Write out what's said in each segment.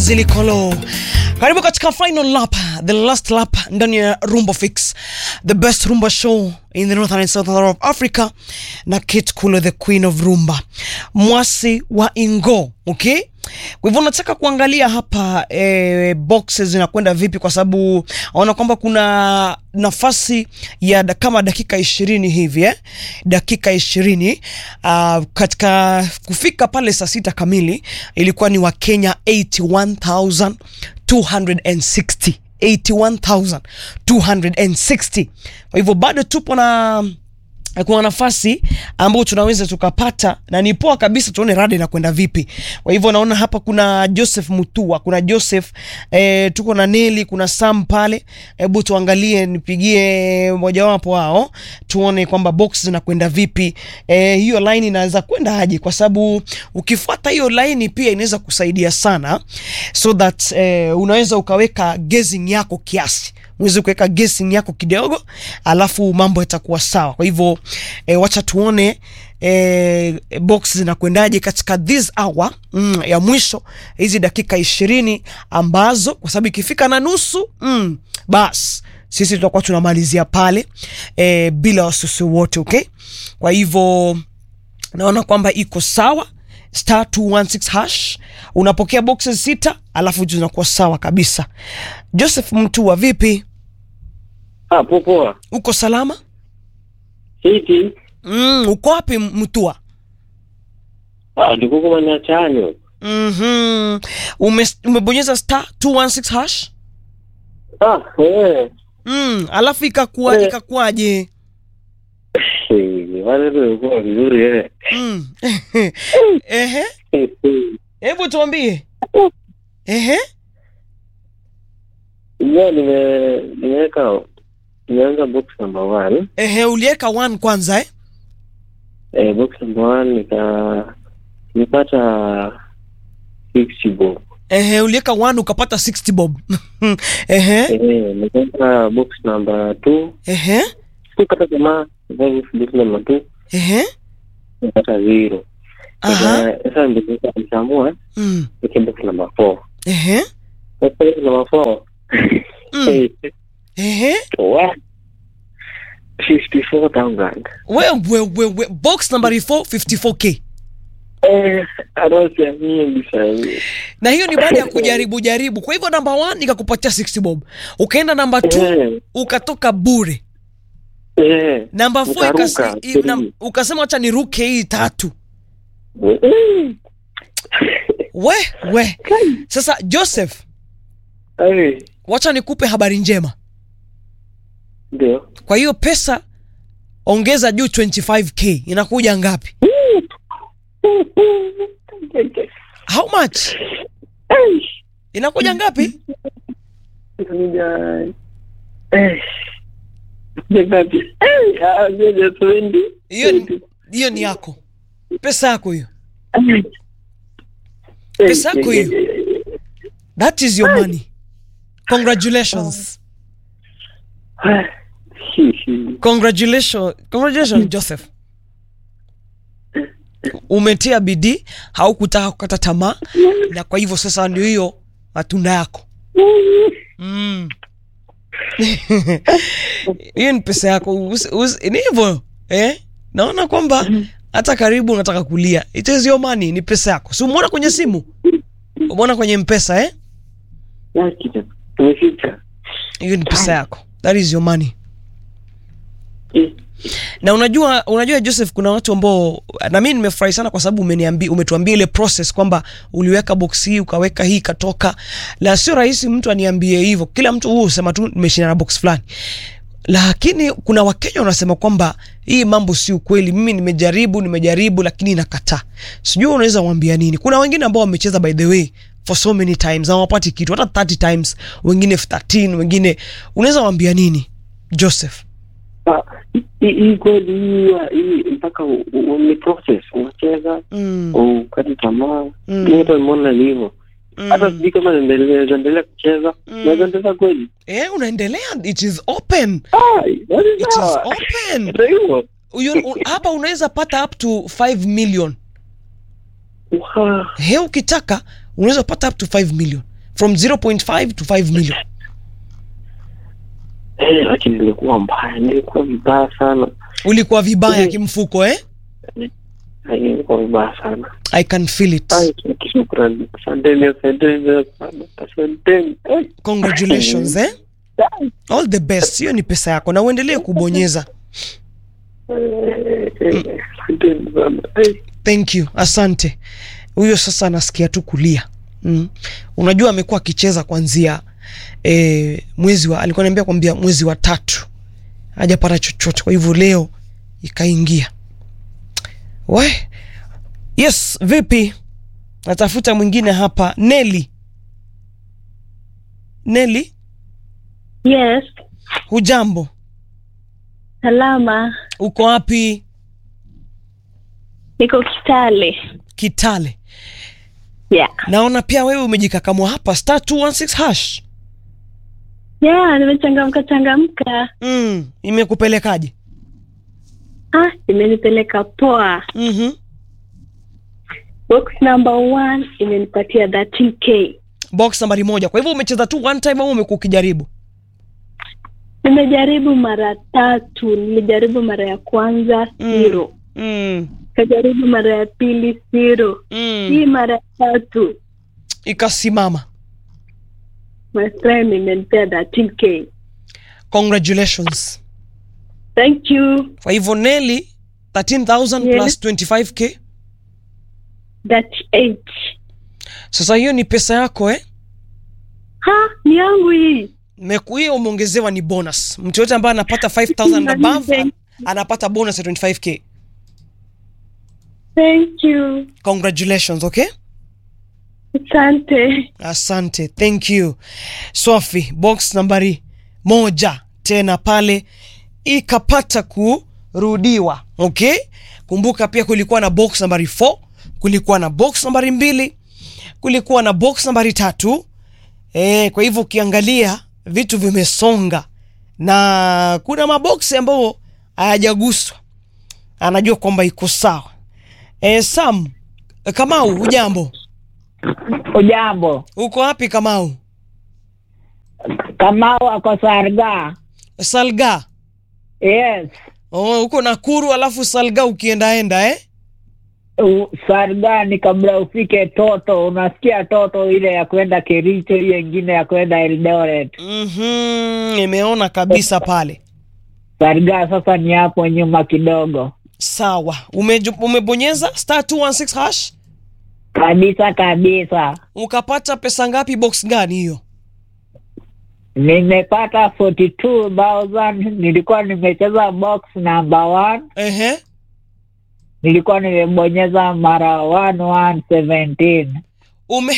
Zilikolo. Karibu katika final lap, the last lap ndani ya Rumba Fix, the best rumba show in the northern and southern of Africa, na Kate Kulo, the queen of rumba, mwasi wa Ingo. Okay, kwa hivyo nataka kuangalia hapa eh, boxes zinakwenda vipi, kwa sababu naona kwamba kuna nafasi ya da, kama dakika ishirini hivi eh? dakika ishirini uh, katika kufika pale saa sita kamili ilikuwa ni Wakenya 81260 81260 kwa hivyo bado tupo na kuna nafasi ambayo tunaweza tukapata na ni poa kabisa, tuone rada inakwenda vipi. Kwa hivyo naona hapa kuna Joseph Mutua, kuna Joseph eh, tuko na Neli, kuna Sam pale. Hebu tuangalie, nipigie mojawapo wao tuone kwamba box zinakwenda vipi. Eh, hiyo line inaweza kwenda aje, kwa sababu ukifuata hiyo line pia inaweza kusaidia sana, so that eh, unaweza ukaweka guessing yako kiasi uweze kuweka guessing yako kidogo, alafu mambo yatakuwa sawa. Kwa hivyo e, wacha tuone e, box zinakwendaje katika this hour mm, ya mwisho, hizi dakika ishirini ambazo kwa sababu ikifika na nusu mm, bas sisi tutakuwa tunamalizia pale e, bila wasiwasi wote okay. Kwa hivyo naona kwamba iko sawa star 216 hash unapokea boxes sita, alafu zinakuwa sawa kabisa. Joseph Mtua, vipi? Ah, poa. Uko salama? Hiti. Mm, uko wapi Mtua? Ah, ndiko kwa chanyo. Mhm. Ume, umebonyeza star 216 hash? Ah, eh. Mm, alafu ikakuwa Eh. ikakuwaje? Eh, wale ndio kwa vizuri eh. Mm. Ehe. Hebu tuambie. Ehe. Ndio nime nimeweka nimeanza box number 1. Ehe, uliweka one kwanza eh? Eh, box number 1 nika nipata 60 bob. Ehe, uliweka one ukapata 60 bob. Ehe. Eh, nikaweka box number 2. Ehe. Sikata jamaa, box number 2 Ehe. nikapata 0. Aha. Sasa sasa ndio nikaamua Mm. nike box number 4. Ehe. Box number 4. Mm. Eh, Ehe. What? 54,000. We, we, we, we. Box number 4 54k. Eh, anasiamini sana. Na hiyo ni baada ya kujaribu jaribu. Kwa hivyo namba 1 ikakupatia 60 bob. Ukaenda namba 2 Eh, ukatoka bure. eh. Namba 4 Ukaruka, ikasi, i- na, three. ukasema wacha niruke hii tatu. Mm. We, we. Sasa Joseph, Ai, wacha nikupe habari njema. Ndio. Kwa hiyo pesa ongeza juu 25k inakuja ngapi? How much? Ai, Inakuja ngapi? Kuja. Eh. Kuja ngapi? Eh, ah, kuja 20. Hiyo ni- hiyo ni yako. Pesa yako hiyo. Ai. Pesa yako Eh, hiyo. eh, eh, eh. That is your money. Congratulations. Ah, hi, hi. Congratulations. Congratulations Joseph. Umetia bidii, haukutaka kukata tamaa na kwa hivyo sasa ndio hiyo matunda yako. Mm. Hiyo ni pesa yako. Usi- usi- Ni hivyo. Eh? Naona kwamba hata karibu unataka kulia. It is your money, ni pesa yako. Si umeona kwenye simu? Umeona kwenye mpesa eh? Ya, kitu. Tumefika. Hiyo ni pesa yako. That is your money. Eh, na unajua unajua Joseph, kuna watu ambao na mimi nimefurahi sana kwa sababu umeniambia umetuambia ile process kwamba uliweka box hii ukaweka hii ikatoka. La sio rahisi mtu aniambie hivyo, kila mtu huo usema tu nimeshinda na box fulani, lakini kuna Wakenya wanasema kwamba hii mambo si ukweli, mimi nimejaribu nimejaribu, lakini nakataa. Sijui unaweza mwambia nini? Kuna wengine ambao wamecheza by the way for so many times hawapati kitu, hata 30 times, wengine 13, wengine unaweza mwambia nini Joseph? ah, hii hii kweli hii hii mpaka u- u- ni process unacheza Mm, ukati tamaa Mm. mi hata nimeona ni hivyo hata mm. sijui kama naendelea endelea kucheza Mm. naweza endelea kweli Eh, unaendelea it is open Ah, basi it is sawa. open Ndio hivyo Uyo- u- hapa unaweza pata up to 5 million Wow. he ukitaka unaweza pata up to 5 million from 0.5 to 5 million Eh, lakini nilikuwa mbaya, nilikuwa vibaya sana. ulikuwa vibaya Mhm. kimfuko eh? Ai, nilikuwa vibaya sana. i can feel it Ai, shukrani. Asanteni, asanteni sana. Asanteni. Ai, congratulations eh? all the best hiyo ni pesa yako na uendelee kubonyeza eh, eh, Asanteni sana. Ai. thank you asante huyo sasa anasikia tu kulia mm. unajua amekuwa akicheza kwanzia e, mwezi wa alikuwa niambia kwambia mwezi wa tatu hajapata chochote kwa hivyo leo ikaingia we yes vipi natafuta mwingine hapa neli neli Yes, hujambo salama. uko wapi Niko Kitale. kitale Yeah. naona pia wewe umejikakamwa hapa star 216 hash Yeah, nimechangamka changamka. mm, imekupelekaje Ah, imenipeleka poa. mm-hmm. Box number one imenipatia 13k. box nambari moja kwa hivyo umecheza tu one time au umekuwa ukijaribu Nimejaribu mara tatu. Nilijaribu mara ya kwanza Mm. zero, mm, kajaribu mara ya pili zero, hii mm. mara ya tatu ikasimama my friend imenipea 13k. congratulations Thank you. kwa hivyo neli 13000 Yes. plus 25k 38. sasa hiyo ni pesa yako eh Ha, ni yangu hii. Meku- hiyo umeongezewa ni bonus mtu yote ambaye anapata 5000 and above an- anapata bonus ya 25k Thank you. congratulations okay Asante. asante thank you swafi box nambari moja tena pale ikapata kurudiwa okay kumbuka pia kulikuwa na box nambari 4 kulikuwa na box nambari mbili kulikuwa na box nambari tatu e, kwa hivyo ukiangalia vitu vimesonga na kuna maboksi ambayo hayajaguswa anajua kwamba iko sawa e, sam kamau hujambo Ujambo, uko wapi kamau Kamau ako Sarga. salga Yes, oh, uko nakuru alafu salga ukiendaenda eh? U- Sarga ni kabla ufike Toto. Unasikia Toto ile ya kwenda Kericho, hiyo ingine ya kwenda Eldoret. mm-hmm, nimeona kabisa pale Sarga sasa ni hapo nyuma kidogo sawa Umeju, umebonyeza star 216 hash kabisa kabisa. ukapata pesa ngapi box gani hiyo Nimepata 42,000 nilikuwa nimecheza box number one, Ehe. nilikuwa nimebonyeza mara 1117 ume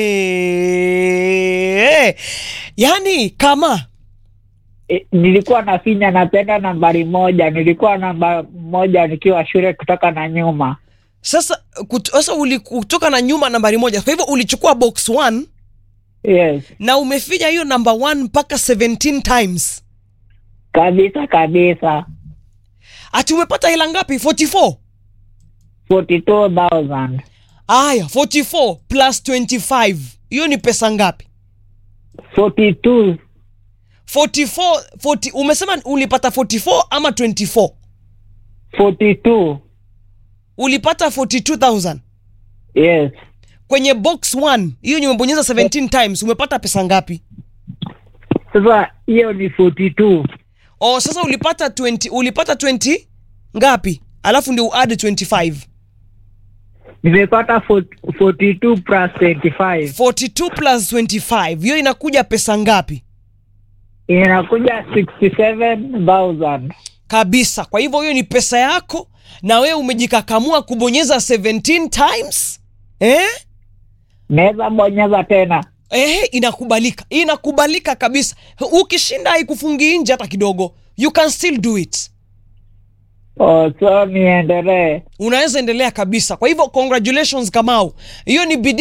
yani kama E, nilikuwa nafinya napenda nambari moja, nilikuwa namba moja nikiwa shule kutoka na nyuma. sasa kut- sasa ulikutoka na nyuma nambari moja kwa hivyo ulichukua box 1 Yes, na umefinya hiyo namba 1 mpaka 17 times kabisa kabisa, ati umepata hela ngapi 44 42,000 aya 44 plus 25 hiyo ni pesa ngapi 42 44 40, umesema ulipata 44 ama 24 42 ulipata 42000 yes, kwenye box 1 hiyo ni umebonyeza 17 times umepata pesa ngapi sasa hiyo ni 42 oh sasa ulipata 20 ulipata 20 ngapi alafu ndio uade 25 nimepata 40 42 plus 25 42 plus 25 hiyo inakuja pesa ngapi inakuja 67,000 kabisa kwa hivyo hiyo ni pesa yako na wewe umejikakamua kubonyeza 17 times eh? naweza bonyeza tena Ehe, inakubalika inakubalika kabisa ukishinda haikufungii nje hata kidogo you can still do it oh, so niendelee unaweza endelea kabisa kwa hivyo congratulations kamau hiyo ni bidii